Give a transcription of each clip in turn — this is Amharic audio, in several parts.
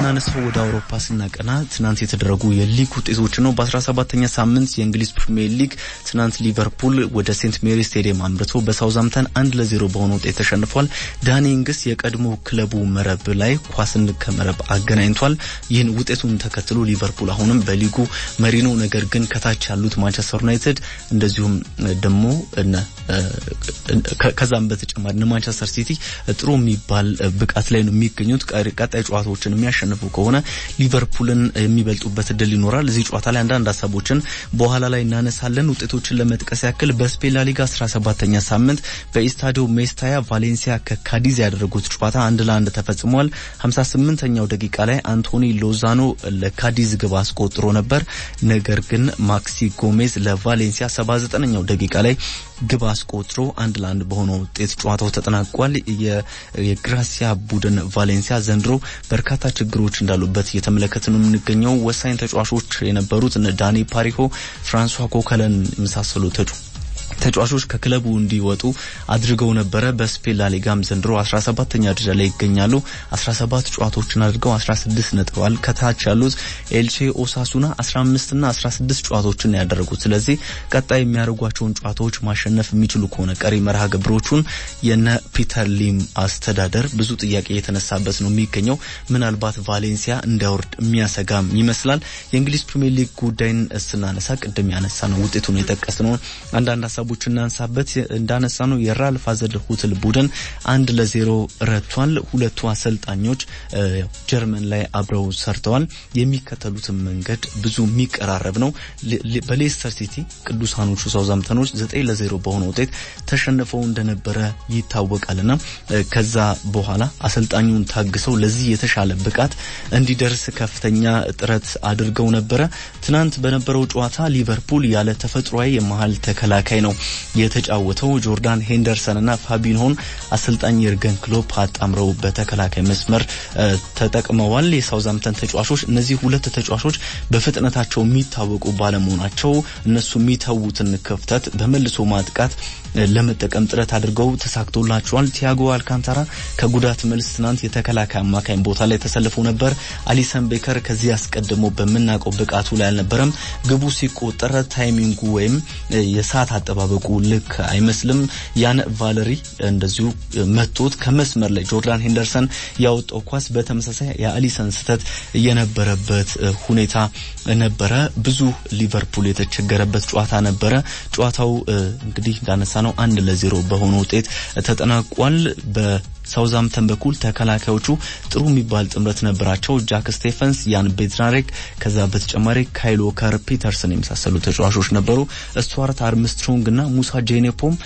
የምናነሳው ወደ አውሮፓ ስናቀና ትናንት የተደረጉ የሊግ ውጤቶች ነው። በ17ኛ ሳምንት የእንግሊዝ ፕሪሚየር ሊግ ትናንት ሊቨርፑል ወደ ሴንት ሜሪ ስቴዲየም አምርቶ በሳውዛምተን አንድ ለዜሮ በሆነ ውጤት ተሸንፏል። ዳኒ ኢንግስ የቀድሞ ክለቡ መረብ ላይ ኳስን ከመረብ አገናኝቷል። ይህን ውጤቱን ተከትሎ ሊቨርፑል አሁንም በሊጉ መሪ ነው። ነገር ግን ከታች ያሉት ማንቸስተር ዩናይትድ እንደዚሁም ደግሞ ከዛም በተጨማሪ ማንቸስተር ሲቲ ጥሩ የሚባል ብቃት ላይ ነው የሚገኙት። ቀጣይ ጨዋታዎችን የሚያሸንፉ ከሆነ ሊቨርፑልን የሚበልጡበት እድል ይኖራል። እዚህ ጨዋታ ላይ አንዳንድ ሀሳቦችን በኋላ ላይ እናነሳለን። ውጤቶችን ለመጥቀስ ያክል በስፔን ላሊጋ 17ኛ ሳምንት በኢስታዲዮ ሜስታያ ቫሌንሲያ ከካዲዝ ያደረጉት ጨዋታ አንድ ለአንድ ተፈጽሟል። 58ኛው ደቂቃ ላይ አንቶኒ ሎዛኖ ለካዲዝ ግብ አስቆጥሮ ነበር። ነገር ግን ማክሲ ጎሜዝ ለቫሌንሲያ 79ኛው ደቂቃ ላይ ግብ አስቆጥሮ አንድ ለአንድ በሆነ ውጤት ጨዋታው ተጠናቋል። የግራሲያ ቡድን ቫሌንሲያ ዘንድሮ በርካታ ችግሮች እንዳሉበት እየተመለከት ነው የምንገኘው። ወሳኝ ተጫዋቾች የነበሩት ዳኒ ፓሪሆ፣ ፍራንሷ ኮከለን የመሳሰሉ ተጫዋቾች ከክለቡ እንዲወጡ አድርገው ነበረ። በስፔን ላሊጋም ዘንድሮ 17ኛ ደረጃ ላይ ይገኛሉ። 17 ጨዋታዎችን አድርገው 16 ነጥበዋል። ከታች ያሉት ኤልቼ፣ ኦሳሱና 15 እና 16 ጨዋታዎችን ያደረጉት። ስለዚህ ቀጣይ የሚያደርጓቸውን ጨዋታዎች ማሸነፍ የሚችሉ ከሆነ ቀሪ መርሃ ግብሮቹን የነ ፒተር ሊም አስተዳደር ብዙ ጥያቄ የተነሳበት ነው የሚገኘው። ምናልባት ቫሌንሲያ እንዳይወርድ የሚያሰጋም ይመስላል። የእንግሊዝ ፕሪሚየር ሊግ ጉዳይን ስናነሳ ቅድም ያነሳ ነው ውጤቱን የጠቀስ ነው አንዳንድ ሀሳቦች እናንሳበት እንዳነሳ ነው የራልፍ ሀዘንሁትል ቡድን አንድ ለዜሮ ረቷል። ሁለቱ አሰልጣኞች ጀርመን ላይ አብረው ሰርተዋል። የሚከተሉትን መንገድ ብዙ የሚቀራረብ ነው። በሌስተር ሲቲ ቅዱሳኖቹ ሳውዛምተኖች ዘጠኝ ለዜሮ በሆነ ውጤት ተሸንፈው እንደነበረ ይታወቃልና ከዛ በኋላ አሰልጣኙን ታግሰው ለዚህ የተሻለ ብቃት እንዲደርስ ከፍተኛ ጥረት አድርገው ነበረ። ትናንት በነበረው ጨዋታ ሊቨርፑል ያለ ተፈጥሯዊ የመሀል ተከላካይ ነው የተጫወተው። ጆርዳን ሄንደርሰን እና ፋቢንሆን አሰልጣኝ የርገን ክሎፕ አጣምረው በተከላካይ መስመር ተጠቅመዋል። የሳውዛምተን ተጫዋቾች እነዚህ ሁለት ተጫዋቾች በፍጥነታቸው የሚታወቁ ባለመሆናቸው እነሱ የሚተዉትን ክፍተት በመልሶ ማጥቃት ለመጠቀም ጥረት አድርገው ተሳክቶላቸዋል። ቲያጎ አልካንታራ ከጉዳት መልስ ትናንት የተከላካይ አማካኝ ቦታ ላይ ተሰልፎ ነበር። አሊሰን ቤከር ከዚህ አስቀድሞ በምናውቀው ብቃቱ ላይ አልነበረም። ግቡ ሲቆጠር ታይሚንጉ ወይም የሰዓት አጠባበቁ ልክ አይመስልም። ያን ቫለሪ እንደዚሁ መቶት ከመስመር ላይ ጆርዳን ሄንደርሰን ያወጣው ኳስ በተመሳሳይ የአሊሰን ስህተት የነበረበት ሁኔታ ነበረ። ብዙ ሊቨርፑል የተቸገረበት ጨዋታ ነበረ። ጨዋታው እንግዲህ እንዳነሳ ነው አንድ ለዜሮ በሆነ ውጤት ተጠናቋል። በሳውዛምተን በኩል ተከላካዮቹ ጥሩ የሚባል ጥምረት ነበራቸው። ጃክ ስቴፈንስ፣ ያን ቤድናሬክ ከዛ በተጨማሪ ካይል ዎከር፣ ፒተርሰን የመሳሰሉ ተጫዋቾች ነበሩ። ስቱዋርት አርምስትሮንግ እና ሙሳ ጄኔፖም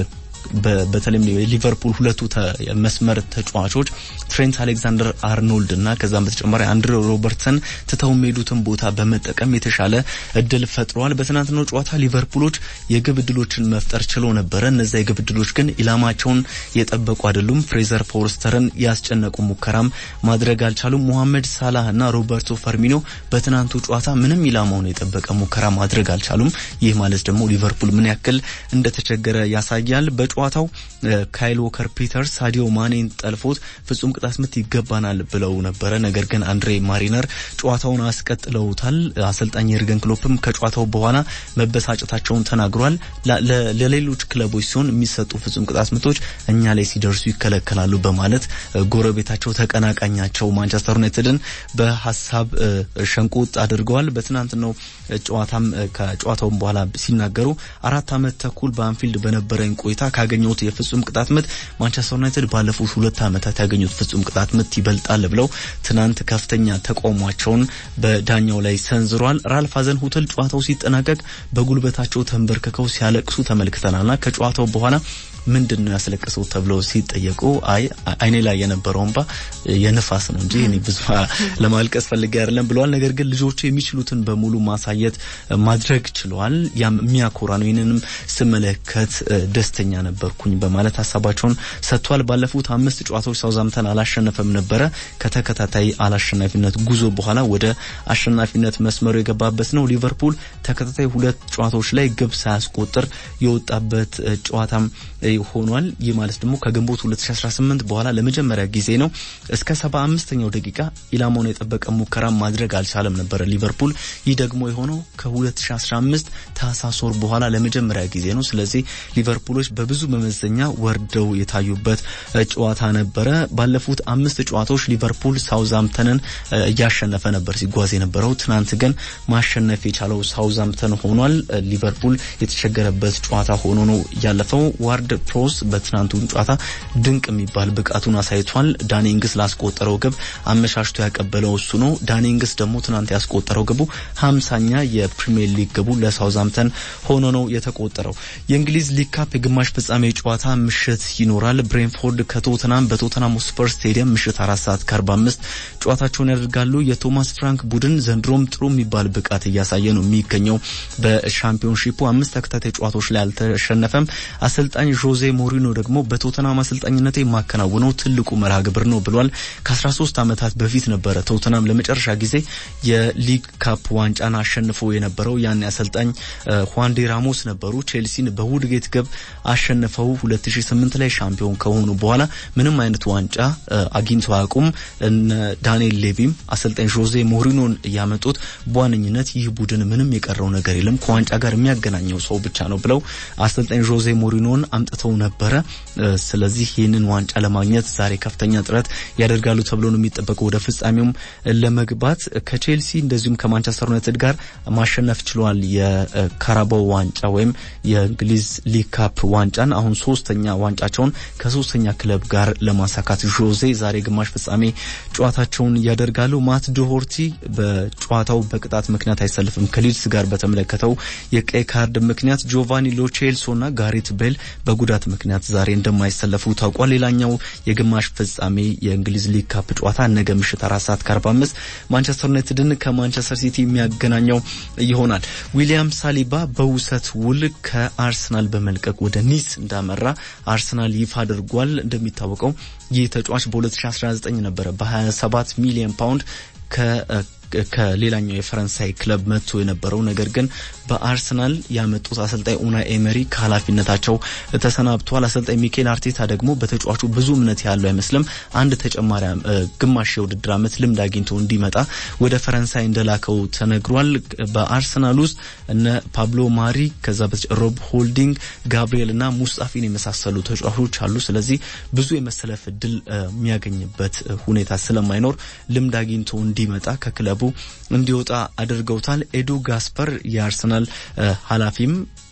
በተለይም የሊቨርፑል ሁለቱ መስመር ተጫዋቾች ትሬንት አሌክዛንደር አርኖልድ እና ከዛም በተጨማሪ አንድሬ ሮበርትሰን ትተው የሚሄዱትን ቦታ በመጠቀም የተሻለ እድል ፈጥረዋል። በትናንትናው ጨዋታ ሊቨርፑሎች የግብ እድሎችን መፍጠር ችለው ነበረ። እነዛ የግብ እድሎች ግን ኢላማቸውን የጠበቁ አይደሉም። ፍሬዘር ፎርስተርን ያስጨነቁ ሙከራም ማድረግ አልቻሉም። ሞሐመድ ሳላህ እና ሮበርቶ ፈርሚኖ በትናንቱ ጨዋታ ምንም ኢላማውን የጠበቀ ሙከራ ማድረግ አልቻሉም። ይህ ማለት ደግሞ ሊቨርፑል ምን ያክል እንደተቸገረ ያሳያል። በጨዋታው ካይል ዎከር ፒተርስ ሳዲዮ ማኔን ጠልፎት ፍጹም ቅጣት ምት ይገባናል ብለው ነበረ። ነገር ግን አንድሬ ማሪነር ጨዋታውን አስቀጥለውታል። አሰልጣኝ የርገን ክሎፕም ከጨዋታው በኋላ መበሳጨታቸውን ተናግሯል። ለሌሎች ክለቦች ሲሆን የሚሰጡ ፍጹም ቅጣት ምቶች እኛ ላይ ሲደርሱ ይከለከላሉ በማለት ጎረቤታቸው ተቀናቃኛቸው ማንቸስተር ዩናይትድን በሀሳብ ሸንቆጥ አድርገዋል። በትናንትናው ጨዋታም ከጨዋታውን በኋላ ሲናገሩ አራት ዓመት ተኩል በአንፊልድ በነበረኝ ቆይታ ካገኘሁት የፍጹም ቅጣት ምት ማንቸስተር ዩናይትድ ባለፉት ሁለት ዓመታት ያገኙት ፍጹም ቅጣት ምት ይበልጣል ብለው ትናንት ከፍተኛ ተቃውሟቸውን በዳኛው ላይ ሰንዝሯል። ራልፍ ሀዘንሁትል ጨዋታው ሲጠናቀቅ በጉልበታቸው ተንበርክከው ሲያለቅሱ ተመልክተናልና ከጨዋታው በኋላ ምንድን ነው ያስለቅሰው ተብለው ሲጠየቁ አይ አይኔ ላይ የነበረው እንባ የንፋስ ነው እንጂ እኔ ብዙ ለማልቀስ ፈልጌ አይደለም ብለዋል። ነገር ግን ልጆቹ የሚችሉትን በሙሉ ማሳየት ማድረግ ችለዋል። ያም የሚያኮራ ነው። ይህንንም ስመለከት ደስተኛ ነበርኩኝ በማለት ሀሳባቸውን ሰጥቷል። ባለፉት አምስት ጨዋታዎች ሳውዛምተን አላሸነፈም ነበረ። ከተከታታይ አላሸናፊነት ጉዞ በኋላ ወደ አሸናፊነት መስመሩ የገባበት ነው። ሊቨርፑል ተከታታይ ሁለት ጨዋታዎች ላይ ግብ ሳያስቆጥር የወጣበት ጨዋታም ሆኗል። ይህ ማለት ደግሞ ከግንቦት 2018 በኋላ ለመጀመሪያ ጊዜ ነው። እስከ 75ኛው ደቂቃ ኢላማውን የጠበቀ ሙከራ ማድረግ አልቻለም ነበረ ሊቨርፑል። ይህ ደግሞ የሆነው ከ2015 ታህሳስ ወር በኋላ ለመጀመሪያ ጊዜ ነው። ስለዚህ ሊቨርፑሎች በብዙ መመዘኛ ወርደው የታዩበት ጨዋታ ነበረ። ባለፉት አምስት ጨዋታዎች ሊቨርፑል ሳውዛምተንን እያሸነፈ ነበር ሲጓዝ የነበረው። ትናንት ግን ማሸነፍ የቻለው ሳውዛምተን ሆኗል። ሊቨርፑል የተቸገረበት ጨዋታ ሆኖ ነው ያለፈው። ዋርድ ፕሮስ በትናንቱ ጨዋታ ድንቅ የሚባል ብቃቱን አሳይቷል። ዳኒ ኢንግስ ላስቆጠረው ግብ አመሻሽቶ ያቀበለው እሱ ነው። ዳኒ ኢንግስ ደግሞ ትናንት ያስቆጠረው ግቡ ሀምሳኛ የፕሪሚየር ሊግ ግቡ ለሳውዛምተን ሆኖ ነው የተቆጠረው። የእንግሊዝ ሊግ ካፕ የግማሽ ፍጻሜ ጨዋታ ምሽት ይኖራል። ብሬንፎርድ ከቶተናም በቶተናም ስፐር ስቴዲየም ምሽት አራት ሰዓት ከአርባ አምስት ጨዋታቸውን ያደርጋሉ። የቶማስ ፍራንክ ቡድን ዘንድሮም ጥሩ የሚባል ብቃት እያሳየ ነው የሚገኘው። በሻምፒዮንሺፑ አምስት ተከታታይ ጨዋታዎች ላይ አልተሸነፈም። አሰልጣኝ ዦዜ ሞሪኖ ደግሞ በቶተናም አሰልጣኝነት የማከናውነው ትልቁ መርሃ ግብር ነው ብሏል። ከ13 ዓመታት በፊት ነበረ ቶተናም ለመጨረሻ ጊዜ የሊግ ካፕ ዋንጫን አሸንፎ የነበረው። ያን አሰልጣኝ ሁዋንዴ ራሞስ ነበሩ። ቼልሲን በውድጌት ግብ አሸንፈው 2008 ላይ ሻምፒዮን ከሆኑ በኋላ ምንም አይነት ዋንጫ አግኝተው አያውቁም። ዳንኤል ሌቪም አሰልጣኝ ዦዜ ሞሪኖን እያመጡት በዋነኝነት ይህ ቡድን ምንም የቀረው ነገር የለም ከዋንጫ ጋር የሚያገናኘው ሰው ብቻ ነው ብለው አሰልጣኝ ዦዜ ሞሪኖን አምጥተው ነበረ። ስለዚህ ይህንን ዋንጫ ለማግኘት ዛሬ ከፍተኛ ጥረት ያደርጋሉ ተብሎ ነው የሚጠበቀው። ወደ ፍጻሜውም ለመግባት ከቼልሲ እንደዚሁም ከማንቸስተር ዩናይትድ ጋር ማሸነፍ ችሏል። የካራባው ዋንጫ ወይም የእንግሊዝ ሊግ ካፕ ዋንጫን አሁን ሶስተኛ ዋንጫቸውን ከሶስተኛ ክለብ ጋር ለማሳካት ዦዜ ዛሬ ግማሽ ፍጻሜ ጨዋታቸውን ያደርጋሉ። ማት ዶሆርቲ በጨዋታው በቅጣት ምክንያት አይሰልፍም። ከሊድስ ጋር በተመለከተው የቀይ ካርድ ምክንያት ጆቫኒ ሎቼልሶና ጋሪት ቤል በጉዳት ምክንያት ዛሬ እንደማይሰለፉ ታውቋል። ሌላኛው የግማሽ ፍጻሜ የእንግሊዝ ሊግ ካፕ ጨዋታ ነገ ምሽት አራት ሰዓት ከአርባ አምስት ማንቸስተር ዩናይትድን ከማንቸስተር ሲቲ የሚያገናኘው ይሆናል። ዊሊያም ሳሊባ በውሰት ውል ከአርሰናል በመልቀቅ ወደ ኒስ እንዳመራ አርሰናል ይፋ አድርጓል። እንደሚታወቀው ይህ ተጫዋች በ2019 ነበረ በ27 ሚሊዮን ፓውንድ ከሌላኛው የፈረንሳይ ክለብ መጥቶ የነበረው ነገር ግን በአርሰናል ያመጡት አሰልጣኝ ኡናይ ኤመሪ ከኃላፊነታቸው ተሰናብተዋል። አሰልጣኝ ሚኬል አርቴታ ደግሞ በተጫዋቹ ብዙ እምነት ያለው አይመስልም። አንድ ተጨማሪ ግማሽ የውድድር ዓመት ልምድ አግኝቶ እንዲመጣ ወደ ፈረንሳይ እንደላከው ተነግሯል። በአርሰናል ውስጥ እነ ፓብሎ ማሪ፣ ከዛ ሮብ ሆልዲንግ፣ ጋብሪኤል እና ሙስጣፊን የመሳሰሉ ተጫዋቾች አሉ። ስለዚህ ብዙ የመሰለፍ እድል የሚያገኝበት ሁኔታ ስለማይኖር ልምድ አግኝቶ እንዲመጣ ከክለቡ እንዲወጣ አድርገውታል። ኤዱ ጋስፐር የአርሰናል ኃላፊም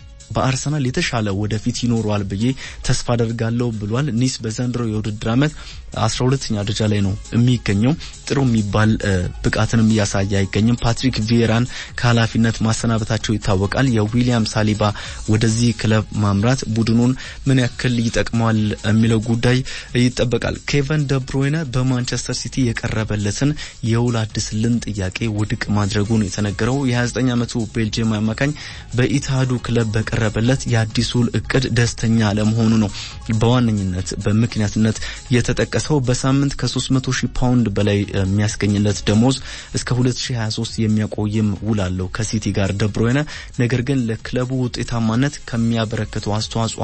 በአርሰናል የተሻለ ወደፊት ይኖረዋል ብዬ ተስፋ አደርጋለሁ ብሏል። ኒስ በዘንድሮ የውድድር ዓመት አስራ ሁለተኛ ደረጃ ላይ ነው የሚገኘው። ጥሩ የሚባል ብቃትንም እያሳየ አይገኝም። ፓትሪክ ቪዬራን ከኃላፊነት ማሰናበታቸው ይታወቃል። የዊሊያም ሳሊባ ወደዚህ ክለብ ማምራት ቡድኑን ምን ያክል ይጠቅመዋል የሚለው ጉዳይ ይጠበቃል። ኬቨን ደብሮይነ በማንቸስተር ሲቲ የቀረበለትን የውል አድስልን ጥያቄ ውድቅ ማድረጉን የተነገረው የ29 ዓመቱ ቤልጅየም አማካኝ በኢትሃዱ ክለብ በቀረበለት የአዲሱ ውል እቅድ ደስተኛ አለመሆኑ ነው በዋነኝነት በምክንያትነት የተጠቀሰው። በሳምንት ከ300 ሺህ ፓውንድ በላይ የሚያስገኝለት ደሞዝ እስከ 2023 የሚያቆይም ውል አለው ከሲቲ ጋር ደብሮይነ። ነገር ግን ለክለቡ ውጤታማነት ከሚያበረክተው አስተዋጽኦ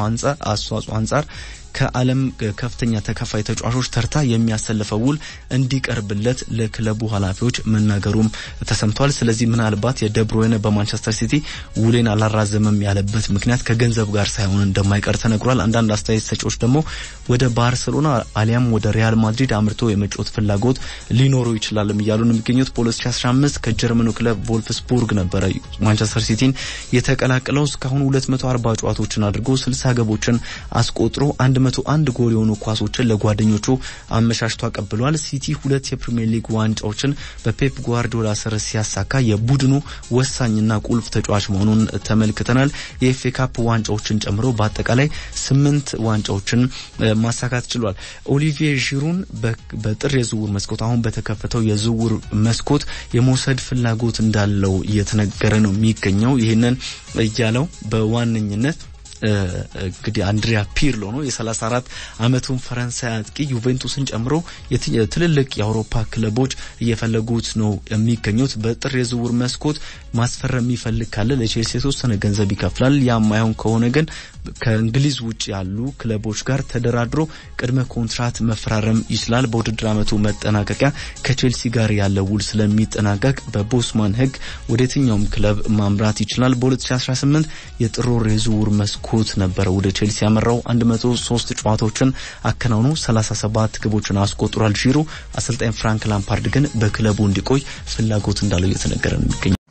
አንጻር ከዓለም ከፍተኛ ተከፋይ ተጫዋቾች ተርታ የሚያሰልፈው ውል እንዲቀርብለት ለክለቡ ኃላፊዎች መናገሩም ተሰምቷል። ስለዚህ ምናልባት የደብሮይነ በማንቸስተር ሲቲ ውሌን አላራዘመም ያለበት ምክንያት ከገንዘብ ጋር ሳይሆን እንደማይቀር ተነግሯል። አንዳንድ አስተያየት ሰጪዎች ደግሞ ወደ ባርሰሎና አሊያም ወደ ሪያል ማድሪድ አምርቶ የመጫወት ፍላጎት ሊኖሩ ይችላልም እያሉ ነው የሚገኙት። በ2015 ከጀርመኑ ክለብ ቮልፍስቡርግ ነበረ ማንቸስተር ሲቲን የተቀላቀለው። እስካሁን 240 ጨዋታዎችን አድርጎ 60 ገቦችን አስቆጥሮ 101 ጎል የሆኑ ኳሶችን ለጓደኞቹ አመሻሽቶ አቀብሏል። ሲቲ ሁለት የፕሪሚየር ሊግ ዋንጫዎችን በፔፕ ጓርዲዮላ ስር ሲያሳካ የቡድኑ ወሳኝና ቁልፍ ተጫዋች መሆኑን ተመልክተናል። የኤፍኤ ካፕ ዋንጫዎችን ጨምሮ በአጠቃላይ ስምንት ዋንጫዎችን ማሳካት ችሏል። ኦሊቪዬ ዢሩን በጥር የዝውውር መስኮት አሁን በተከፈተው የዝውውር መስኮት የመውሰድ ፍላጎት እንዳለው እየተነገረ ነው የሚገኘው። ይህንን እያለው በዋነኝነት እንግዲህ አንድሪያ ፒርሎ ነው። የ34 ዓመቱን ፈረንሳይ አጥቂ ዩቬንቱስን ጨምሮ ትልልቅ የአውሮፓ ክለቦች እየፈለጉት ነው የሚገኙት። በጥር የዝውውር መስኮት ማስፈረም የሚፈልግ ካለ ለቼልሲ የተወሰነ ገንዘብ ይከፍላል። ያም ማይሆን ከሆነ ግን ከእንግሊዝ ውጭ ያሉ ክለቦች ጋር ተደራድሮ ቅድመ ኮንትራት መፈራረም ይችላል። በውድድር ዓመቱ መጠናቀቂያ ከቼልሲ ጋር ያለው ውል ስለሚጠናቀቅ በቦስማን ሕግ ወደ የትኛውም ክለብ ማምራት ይችላል። በ2018 የጥር ወር የዝውውር መስኮት ነበረ ወደ ቼልሲ ያመራው 103 ጨዋታዎችን አከናውኖ 37 ግቦችን አስቆጥሯል። ዢሮ አሰልጣኝ ፍራንክ ላምፓርድ ግን በክለቡ እንዲቆይ ፍላጎት እንዳለው እየተነገረ ነው የሚገኘው።